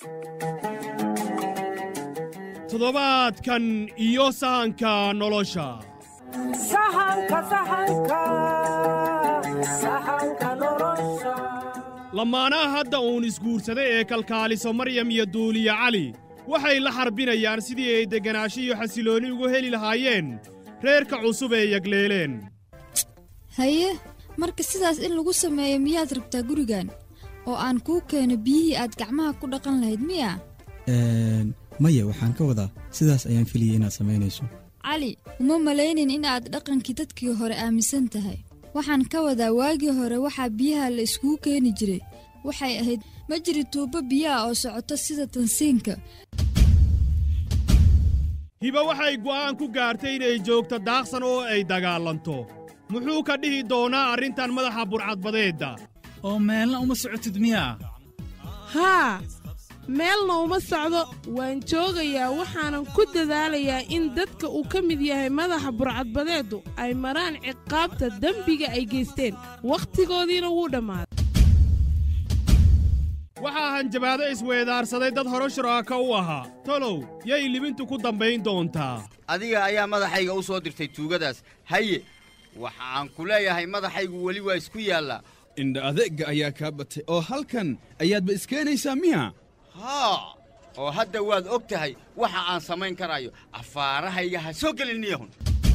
toddobaadkan iyo sahanka nolosha lamaanaha hadda uun isguursaday ee kalkaaliso maryam iyo duuliye cali waxay la xarbinayaan sidii ay degganaasho iyo xasiloonni ugu heli lahaayeen reerka cusub ee yagleeleen haye marka sidaas in lagu sameeyo miyaad rabtaa gurigan oo aan kuu keeno biyihii aad gacmaha ku dhaqan lahayd miya maya waxaan ka wadaa sidaas ayaan filiyey inaad samaynayso cali uma malaynin inaad dhaqankii dadkii hore aaminsan tahay waxaan ka wadaa waagii hore waxaa biyaha la iskugu keeni jiray waxay ahayd ma jiri tuubbo biyaha oo socoto sida tansiinka hiba waxay go'aan ku gaartay inay joogto daaqsan oo ay dagaalanto muxuu ka dhihi doonaa arrintan madaxa burcadbadeedda oo meelna uma socotid miyaa haa meelna uma socdo waan joogayaa waxaanan ku dadaalayaa in dadka uu ka mid yahay madaxa burcadbadeeddu ay maraan ciqaabta dembiga ay geysteen wakhtigoodiina wuu dhammaaday waxaa hanjabaado isweedaarsaday dad hore shuraaka u ahaa tolow yay libintu ku dambayn doontaa adiga ayaa madaxayga u soo dirtay tuugadaas haye waxaan ku leeyahay madaxaygu weli waa isku yaallaa indha adeegga ayaa kaa batay oo halkan ayaadba iskeenaysaa miya haa oo hadda waad og tahay waxa aan samayn karayo afaarahayga ha soo gelin niyahun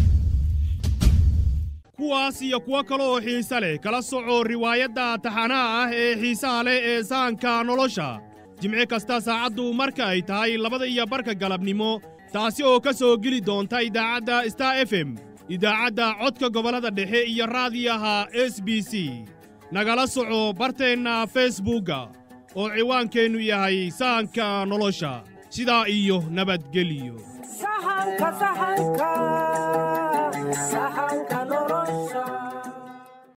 kuwaas iyo kuwo kale oo xiise leh kala soco riwaayadda taxanaha ah ee xiisaha leh ee sahanka nolosha jimci kasta saacaddu marka ay tahay labada iyo barka galabnimo taasi oo ka soo geli doonta idaacadda star f m idaacadda codka gobollada dhexe iyo raadiyaha s b c nagala soco barteenna feesbuugga oo ciwaankeennu yahay sahanka nolosha sidaa iyo nabadgelyo sahanka sahanka